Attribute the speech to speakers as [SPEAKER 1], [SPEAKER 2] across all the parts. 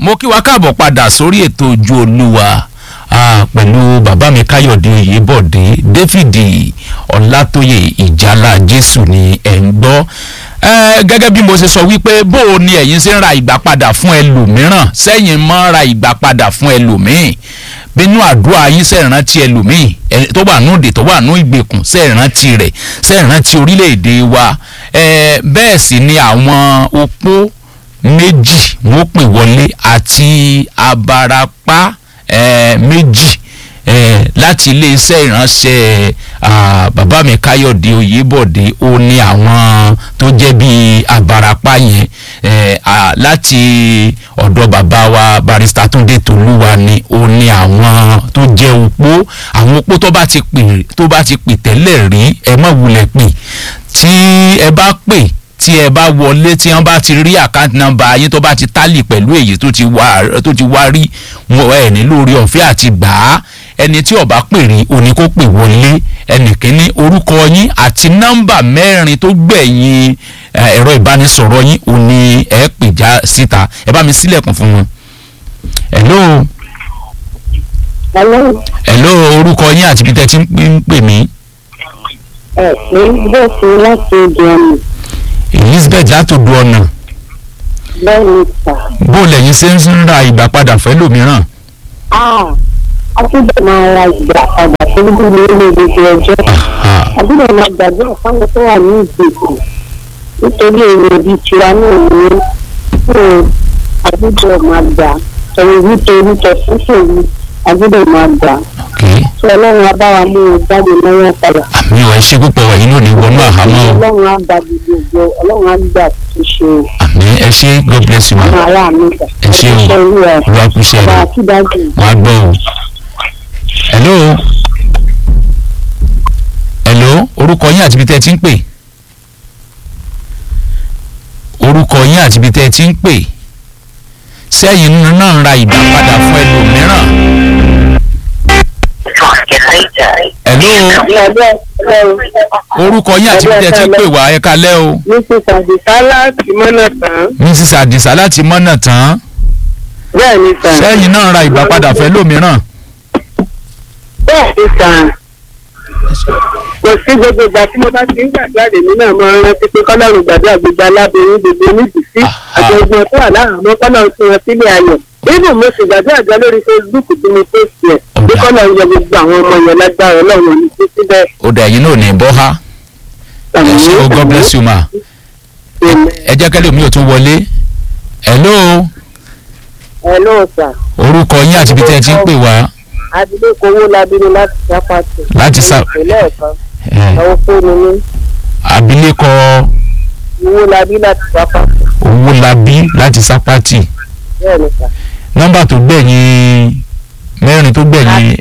[SPEAKER 1] mo kí wa káàbọ̀ padà sórí ètò ojú olúwa ah, pẹ̀lú bàbá mi káyọ̀dé oyèbọ̀dé david ọlátóyè ìjálá jésù ni ẹ̀ ń gbọ́ Eh, gẹ́gẹ́ bí mo ṣe sọ wípé bó o ní ẹ̀yin ṣe ń ra ìgbà padà fún ẹlòmíràn sẹ́yìn mọ́ ra ìgbà padà fún ẹlòmíì bínú àdúrà yín ṣe ìrántí ẹlòmíì ẹ- tó wà núdè tó wà nú ìgbèkùn ṣe ìrántí rẹ̀ ṣe ìrántí orílẹ̀-èdè wa Eh, bẹ́ẹ̀ sì ni àwọn opó méjì wọ́n pè wọlé àti abarapá eh, méjì eh, láti iléeṣẹ́ ìránṣẹ́ ah, bàbá mi káyọ̀dé oyèbọ̀dé ó ní àwọn tó jẹ́ bíi abarapá yẹn eh, ah, láti ọ̀dọ̀ bàbá wa barista túndé tolúwa ni ó ní àwọn tó jẹ́ opó àwọn opó tó bá ti pè tó bá ti pè tẹ́lẹ̀ rí ẹ má wulẹ̀ pè tí ẹ bá pè tí ẹ bá wọlé tí wọn bá ti rí àkáǹtì nọ́mbà yín tó bá ti tálì pẹ̀lú èyí tó ti wá tó ti wá rí wọn ẹ ní lórí ọ̀fẹ́ àti gbà á ẹni tí ó bá pè rí òní kó pè wọlé ẹnìkíní orúkọ yín àti nọ́mbà mẹ́rin tó gbẹ̀yìn eh, ẹ̀rọ ìbánisọ̀rọ̀ yín òní ẹ pè já síta ẹ bá mi sílẹ̀kùn fún wọn. hello
[SPEAKER 2] Hello,
[SPEAKER 1] hello orúkọ yín àti ibi tẹ́ ti ń pè- ń pè mí
[SPEAKER 2] ẹ pé bẹ́ẹ̀ sí láti ojú ọ̀nà
[SPEAKER 1] elizabeth látòdù ọ̀nà
[SPEAKER 2] bẹ́ẹ̀ ni sà.
[SPEAKER 1] bó lẹ́yìn ṣe ń ra ìgbà padà fẹ́ lòmíràn.
[SPEAKER 2] Ah, a túbọ̀ máa ra ìgbà padà tó ń bí lórí gbogbo ọjọ́.
[SPEAKER 1] Aha.
[SPEAKER 2] A túbọ̀ máa gbàdúrà fáwọn tó wà ní ìgbèkùn nítorí èrè ibi tiwa náà ní fún a túbọ̀ máa gbà ẹ̀rù nítorí tẹ̀síṣẹ̀ yìí a túbọ̀ máa gbà.
[SPEAKER 1] Okay.
[SPEAKER 2] Tí Ọlọ́run á bá wa mú un jáde lọ́wọ́ padà.
[SPEAKER 1] àmì ọ̀ ẹ ṣe púpọ̀ ẹ̀yin náà ní wọnú àhámọ́ o
[SPEAKER 2] Ọlọ́run á gba gbogbo Ọlọ́run á gbà tó ṣe
[SPEAKER 1] àmì ẹ ṣe god bless you ma
[SPEAKER 2] àwọn ará mi gbà.
[SPEAKER 1] Ẹ ṣé o.
[SPEAKER 2] Ẹ olúwa ẹ̀.
[SPEAKER 1] olúwa kú iṣẹ́
[SPEAKER 2] Bá
[SPEAKER 1] rẹ̀
[SPEAKER 2] a kí dájú.
[SPEAKER 1] wọ́n á gbọ́ o. hello hello orúkọ yín àti ibi tẹ́ ẹ ti ń pè orúkọ yín àti ibi tẹ́ ẹ ti ń pè sẹ́yìn náà ń ra ìgbà padà fún ẹlòmíràn hello orúkọ yín àti ibi tẹ́ ẹ ti ń pè wá ẹ kalẹ́ o
[SPEAKER 2] Mrs. Adisa láti mọ́nà tán.
[SPEAKER 1] mrs adisa láti mọ́nà tán
[SPEAKER 2] Bẹ́ẹ̀ ni sàn.
[SPEAKER 1] sẹ́yìn náà ń ra ìgbà padà fẹ́ lòmíràn
[SPEAKER 2] Bẹ́ẹ̀ ni sàn. Kò sí gbogbo ìgbà tí mo bá ti ń gbàdúrà lèmi náà máa ń rántí pé kọ́lọ́run gbàdúrà gbogbo aláboyún gbogbo oníbìsí
[SPEAKER 1] Aha.
[SPEAKER 2] àti ọgbọ́n tó wà láàárọ̀ kọ́lọ́run tí wọ́n sílé ayọ̀. Nínú mo sì gbàdúrà gan lórí Facebook tí mo post ẹ̀. Bí
[SPEAKER 1] Ọ̀dà.
[SPEAKER 2] kọ́lọ́run yọ gbogbo àwọn ọmọ yẹn lágbára ọlọ́run ní títí bẹ́ẹ̀.
[SPEAKER 1] ó dà ẹ̀yin náà ní bọ́ ha ẹ ṣe o god bless you ma ẹ jẹ́ kẹ́lẹ́ mi ò tún wọlé hello
[SPEAKER 2] Hello sir.
[SPEAKER 1] orúkọ yín àti ibi tẹ́ ẹ ti ń pè wá
[SPEAKER 2] Abilékọ owó labínú láti sápàtì.
[SPEAKER 1] Láti Sá-
[SPEAKER 2] Ìpínlẹ̀ ẹ̀kan.
[SPEAKER 1] ẹ,
[SPEAKER 2] Àwọn fóònù mi.
[SPEAKER 1] abilékọ
[SPEAKER 2] Owó labí láti sápàtì.
[SPEAKER 1] owólabí láti sápátì
[SPEAKER 2] Bẹ́ẹ̀ ni sà.
[SPEAKER 1] nọ́mbà tó gbẹ̀yìn mẹ́rin tó gbẹ̀yìn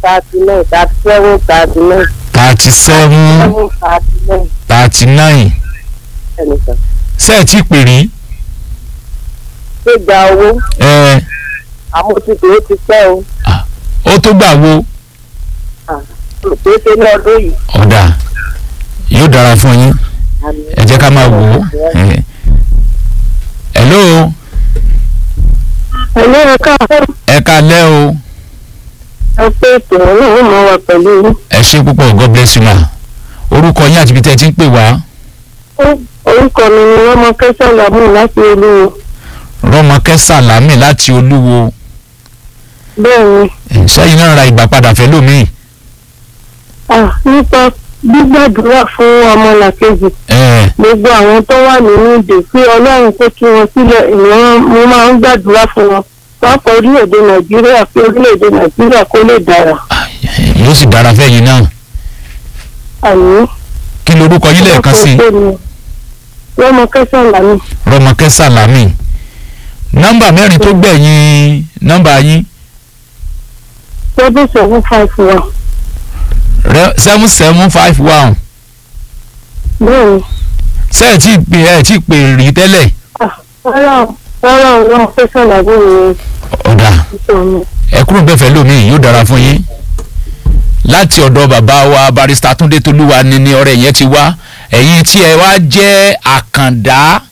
[SPEAKER 2] thirty seven
[SPEAKER 1] thirty seven thirty
[SPEAKER 2] thirty nine thirty seven thirty nine
[SPEAKER 1] nine
[SPEAKER 2] ẹnì kan.
[SPEAKER 1] ṣé ẹ ti pè rí
[SPEAKER 2] ṣé gba owó
[SPEAKER 1] ẹ
[SPEAKER 2] àmójútó ó ti pẹ́ o
[SPEAKER 1] ó tó gbà wo
[SPEAKER 2] kò ṣe ní ọdún yìí.
[SPEAKER 1] ọ̀dà yóò dára fún yín ẹ jẹ́ ká máa wò ó ẹ. hello
[SPEAKER 2] ẹ̀lú ẹ̀ka
[SPEAKER 1] ẹ kalẹ́ o
[SPEAKER 2] ẹ pé ètò ọlọ́run máa wà pẹ̀lú yín.
[SPEAKER 1] ẹ ṣe púpọ̀ god bless you ma orúkọ yín àti ibi tẹ́ ẹ ti ń pè wá
[SPEAKER 2] orúkọ mi ni wọ́n mọ kẹ́sàn lábùn láti olúwo.
[SPEAKER 1] rọmọkẹ́ sàlámì láti olúwo
[SPEAKER 2] bẹ́ẹ̀ ni
[SPEAKER 1] sẹ́yìn náà ra ìgbà padà fẹ́ lómìn
[SPEAKER 2] ah, nípa gbígbàdúrà fún ọmọlàkejì
[SPEAKER 1] ẹ
[SPEAKER 2] gbogbo àwọn tó wà nínú ìdè pé ọlọ́run kó tú wọn sílẹ̀ ìwọ̀n mo máa ń gbàdúrà fún wọn pápá orílẹ̀-èdè nàìjíríà pé orílẹ̀-èdè nàìjíríà kó lè dára.
[SPEAKER 1] yóò sì dára fẹ́yìn náà
[SPEAKER 2] àmì.
[SPEAKER 1] kí lorúkọ yín lẹ́ẹ̀kan sí
[SPEAKER 2] wọ́n mọ kẹsàn-án lánàá.
[SPEAKER 1] rọmọkẹ́ sàlámì nọ́mbà mẹ́rin tó gbẹ̀yìn nọ́mbà yín
[SPEAKER 2] seven seven five one.
[SPEAKER 1] seven seven five one
[SPEAKER 2] bẹ́ẹ̀ni
[SPEAKER 1] ṣé ẹ tí pè ẹ tí pè rí tẹ́lẹ̀
[SPEAKER 2] rárá rárá wọ́n kẹsàn-án làbúrò
[SPEAKER 1] ọ̀dà
[SPEAKER 2] ìṣòro.
[SPEAKER 1] ẹ kúrò bẹ́ẹ̀ fẹ́ lómìn yóò dára fún yín láti ọ̀dọ̀ bàbá wa barista túndé tolúwa ni ni ọ̀rẹ́ yẹn ti wá ẹ̀yin tí ẹ wá jẹ́ àkàndá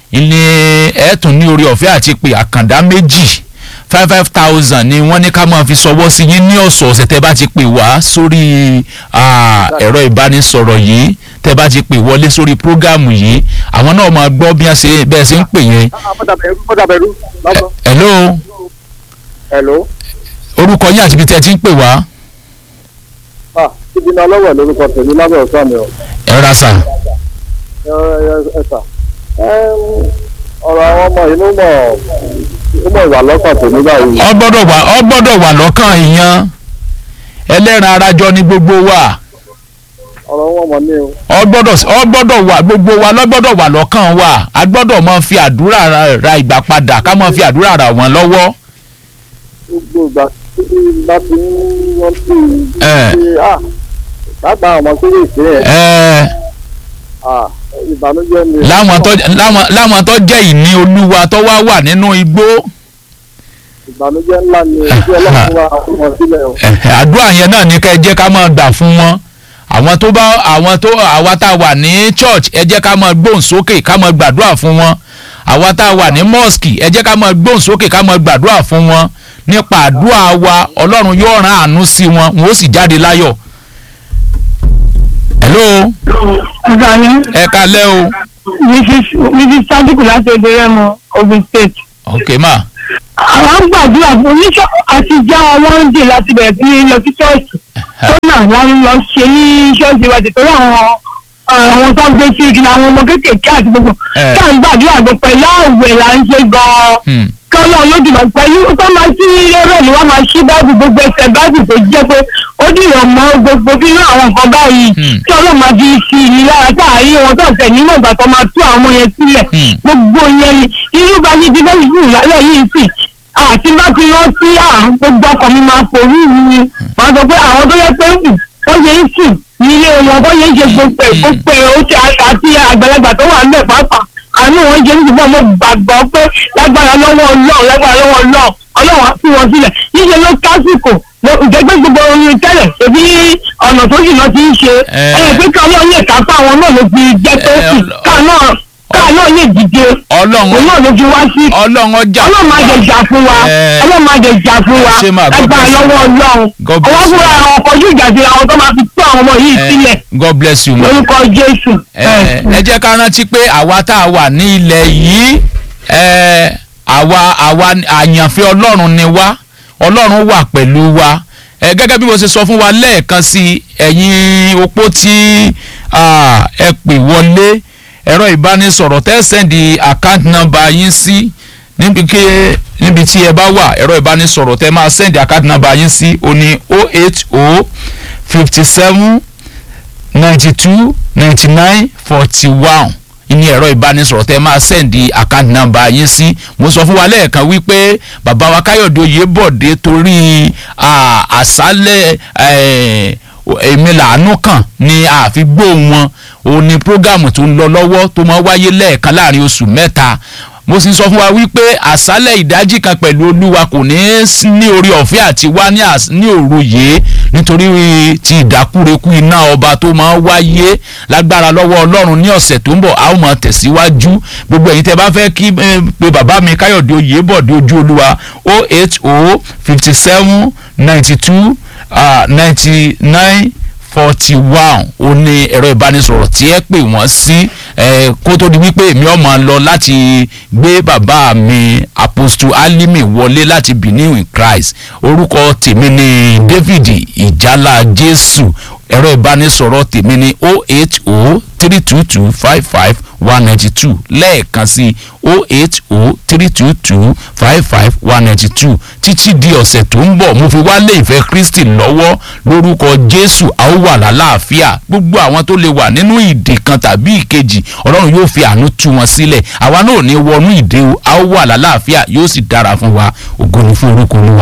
[SPEAKER 1] ilé ẹ̀ẹ́tún ní orí ọ̀fẹ́ àti pé àkàndá méjì five five thousand ni wọ́n ní ká máa fi ṣọwọ́ sí yín ní ọ̀sọ̀ọ̀sẹ̀ tẹ́ bá ti pè wá sórí ah, ẹ̀rọ ìbánisọ̀rọ̀ yìí tẹ́ bá ti pè wọlé sórí prógámù yìí àwọn náà máa gbọ́ bí wọ́n ṣe bẹ́ẹ̀ ṣe ń pè yẹn.
[SPEAKER 3] mọ́tàbẹ̀rú lọ́sọ̀.
[SPEAKER 1] hello
[SPEAKER 3] hello.
[SPEAKER 1] orúkọ yín àti ibi tẹ́ ẹ ti ń pè wá
[SPEAKER 3] ah ibi náà lọ́wọ́ lórúkọ tèmi lábẹ́ ọ̀sán mi o.
[SPEAKER 1] ẹ ra sà.
[SPEAKER 3] ẹ ẹ ẹ sà. ọ̀rọ̀ àwọn ọmọ yìí ló mọ̀ ó mọ̀ ìwà lọ́kàn tèmi báyìí.
[SPEAKER 1] ọ gbọ́dọ̀ wà ọ gbọ́dọ̀ wà lọ́kàn ìyan ẹlẹ́ran arajọ ní gbogbo wa
[SPEAKER 3] ọ̀rọ̀ wọn mọ̀ ní o.
[SPEAKER 1] ọ gbọ́dọ̀ ọ gbọ́dọ̀ wà gbogbo wa lọ gbọ́dọ̀ wà lọ́kàn wa a gbọ́dọ̀ máa fi àdúrà ra- ra ìgbà padà ká máa fi àdúrà rà wọ́n lọ́wọ́.
[SPEAKER 3] gbogbo ìgbà tí bá ti ń wọ́n sí
[SPEAKER 1] Ẹ.
[SPEAKER 3] i ṣe ah lágbà ọmọ tó lè ṣe ẹ̀
[SPEAKER 1] Ẹ,
[SPEAKER 3] ah ìbànújẹ́ ni.
[SPEAKER 1] láwọn tó láwọn láwọn tó jẹ́ ìní olúwa tó wá wà nínú igbó
[SPEAKER 3] ìbànújẹ́ ńlá ni ojú ọlọ́run wa fún wọn sílẹ̀ o.
[SPEAKER 1] ẹ̀hẹ̀, àdúrà yẹn náà ní ká ẹ jẹ́ ká máa gbà fún wọn àwọn tó bá àwọn tó àwa tá a wà ní church ẹ jẹ́ ká máa gbóhùn sókè ká máa gbàdúrà fún wọn àwa tá a wà ní mosque ẹ jẹ́ ká máa gbóhùn sókè ká máa gbàdúrà fún wọn nípa àdúrà wa ọlọ́run yóò rán àánú sí wọn wọn ó sì jáde láyọ̀. hello
[SPEAKER 2] ọ̀gá yín
[SPEAKER 1] ẹ kalẹ́ o
[SPEAKER 2] mrs sadiku láti èdè rẹ́mọ ogun state.
[SPEAKER 1] ok ma
[SPEAKER 2] àwọn ń gbàdúrà fún oníṣọ́ àti já ọwọ́ ń dè láti bẹ̀rẹ̀ sí ní lọ sí ṣọ́ọ̀ṣì tó náà wọ́n ń lọ ṣe ní ṣọ́ọ̀ṣì wa ti torí àwọn àwọn tó ń gbé sí igi àwọn ọmọ kéékèèké àti gbogbo
[SPEAKER 1] Eh.
[SPEAKER 2] tá à ń gbàdúrà gbọ́ pẹ̀lú àwẹ̀ là ń ṣe gan-an
[SPEAKER 1] Hmm.
[SPEAKER 2] kọ́lọ́ lójúmọ̀ pẹ̀lú tó máa sí lérò ni wọ́n máa ṣí báàbù gbogbo ẹsẹ̀ báàbù tó jẹ́ pé ó dìrọ̀ mọ́ gbogbo bí irú àwọn nǹkan báyìí
[SPEAKER 1] Hmm.
[SPEAKER 2] tí ọlọ́run máa fi sí i lára táàrí wọn tó ọ̀sẹ̀ nínú ìgbà tó máa tú àwọn ọmọ yẹn sílẹ̀
[SPEAKER 1] Hmm.
[SPEAKER 2] gbogbo yẹn ni irú bá ní ti fẹ́ẹ́ sùn lálẹ́ yìí sì àti bá ti rántí à gbogbo ọkọ̀ mi máa forú mi máa sọ pé àwọn tó yẹ pé ń wọ́n ṣe ń sùn ní ilé wọn bọ́ yẹn ń ṣe gbogbo ẹ̀ gbogbo ẹ̀ ó ti àti àgbàlagbà tó wà níbẹ̀ pàápàá àánú wọn ṣe ń sùn mo gbàgbọ́ pé lágbára lọ́wọ́ ọlọ́run lágbára lọ́wọ́ ọlọ́run ọlọ́run á fi wọn sílẹ̀ níṣẹ́ ló kásìkò ìjẹ́gbẹ́ gbogbo orin tẹ́lẹ̀ ṣèbí ọ̀nà tó sì lọ ti ń ṣe
[SPEAKER 1] Eh.
[SPEAKER 2] ẹ̀ pé ká ọlọ́run lè kápá àwọn náà ló fi jẹ́ pé
[SPEAKER 1] Eh,
[SPEAKER 2] sì
[SPEAKER 1] ọlọ-
[SPEAKER 2] ká náà ká náà lè dìde
[SPEAKER 1] ọlọ́run
[SPEAKER 2] òun náà ló fi wá sí
[SPEAKER 1] ọlọ́run ọjà
[SPEAKER 2] ọlọ́run máa jẹ jà fún wa
[SPEAKER 1] Eh.
[SPEAKER 2] ọlọ́run máa jẹ jà fún wa
[SPEAKER 1] Ṣé máa God
[SPEAKER 2] ẹgbàá
[SPEAKER 1] bless you.
[SPEAKER 2] lọ́wọ́ ọlọ́run
[SPEAKER 1] God bless
[SPEAKER 2] ọwọ́
[SPEAKER 1] you.
[SPEAKER 2] fúnra àwọn ọkọ̀ yóò jà sí àwọn tó máa fi tú àwọn ọmọ yìí
[SPEAKER 1] Eh,
[SPEAKER 2] sílẹ̀
[SPEAKER 1] god bless you ma.
[SPEAKER 2] lórúkọ jésù.
[SPEAKER 1] ẹ ẹ jẹ́ ká rántí pé àwa tá a wà ní ilẹ̀ yìí ẹ àwa àwa àyànfẹ́ ọlọ́run ni wá ọlọ́run wà pẹ̀lú wa ẹ gẹ́gẹ́ bí mo ṣe sọ fún wa lẹ́ẹ̀kan sí ẹ̀yin opó tí ah, ẹ pè wọlé ẹ̀rọ ìbánisọ̀rọ̀ tẹ́ sẹ́ndì account number yín sí níbi kí níbi tí ẹ bá wà ẹ̀rọ ìbánisọ̀rọ̀ tẹ́ máa sẹ́ndì account number yín sí o ní o eight o fifty seven ninety two ninety nine forty one ní ẹ̀rọ ìbánisọ̀rọ̀ tẹ́ máa sẹ́ǹdì account number yín sí mo sọ fún wa lẹ́ẹ̀kan wípé bàbá wa káyọ̀dé oyèbọ̀dé torí ah, àṣálẹ̀ eh, èmi làánú kàn ní àfigbó wọn òun ni prógámù tó ń lọ lọ́wọ́ tó máa wáyé lẹ́ẹ̀kan láàrin oṣù mẹ́ta mo sì sọ fún wa wípé àṣálẹ̀ ìdájí kan pẹ̀lú olúwa kò ní í sí ní orí ọ̀fẹ́ àti wá ní às- ní òru yìí nítorí ti ìdákúrekú iná ọba tó máa ń wáyé lágbára lọ́wọ́ ọlọ́run ní ọ̀sẹ̀ tó ń bọ̀ a ó máa tẹ̀síwájú gbogbo ẹ̀yin tẹ́ bá fẹ́ kí eh, pé bàbá mi káyọ̀dé oyèbọ̀dé ojú olúwa o eight o fifty seven ninety two ninety nine forty one ó ní ẹ̀rọ ìbánisọ̀rọ̀ tí ẹ pè wọ́n sí ẹ kó tó di wípé èmi ọmọ lọ láti gbé bàbá mi apostle alimi wọlé láti benin in christ orúkọ tèmi ni david ìjálá jésù ẹ̀rọ ìbánisọ̀rọ̀ tèmi ni o eight o three two two five five one ninety two lẹ́ẹ̀kan sí o eight o three two two five five one ninety two títí di ọ̀sẹ̀ tó ń bọ̀ mo fi wá lé ìfẹ́ kristi lọ́wọ́ lórúkọ jésù a ó wà lálàáfíà gbogbo àwọn tó lè wà nínú ìdè kan tàbí ìkejì ọlọ́run yóò fi àánú tú wọn sílẹ̀ àwa náà ò ní wọnú ìdè o a ó wà lálàáfíà yóò sì dára fún wa ògo ni fún orúkọ olúwa.